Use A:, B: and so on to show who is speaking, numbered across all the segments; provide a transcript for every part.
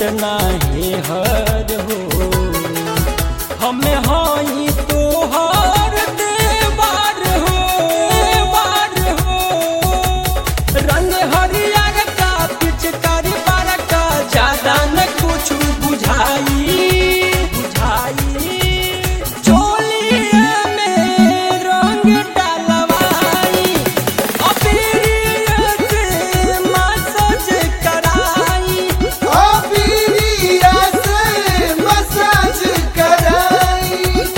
A: नाही हर हो हमें हई तोहर देवार हो देवार हो रंग हरियर का पिचकारी बार का ज्यादा न कुछ बुझाई बुझाई चोलिया में रंग डलवाई अबीरिया से मसाज कराई
B: अबीरिया से मसाज कराई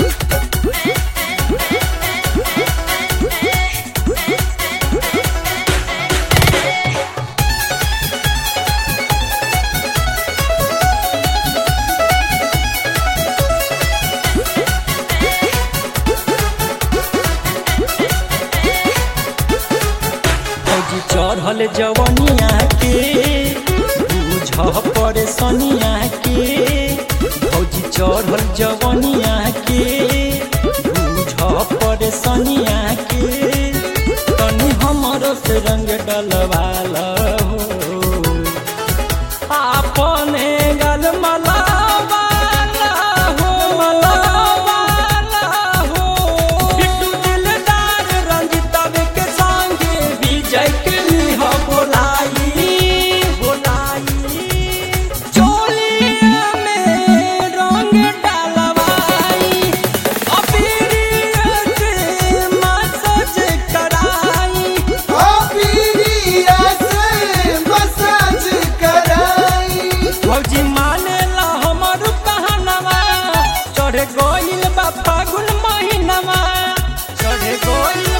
A: फौजी चढ़ल जवनिया के बुझ परेशानिया के फौजी चढ़ल जवनिया के बुझ परेशानिया के तनी हमरो से रंग डलवाल हो आपने गल मलावाला हो मलावाला हो बिट्टू दिलदार रंजितवे के संगे विजय के लिह बोलाई बोलाई चोलिया में रंग डलवाई अबीरिया से मसाज कराई
B: अबीरिया से मसाज कराई
A: फौजी मानेला हमर कहनवा चढ़ गइल बा फागुन महीनवा चढ़ गइल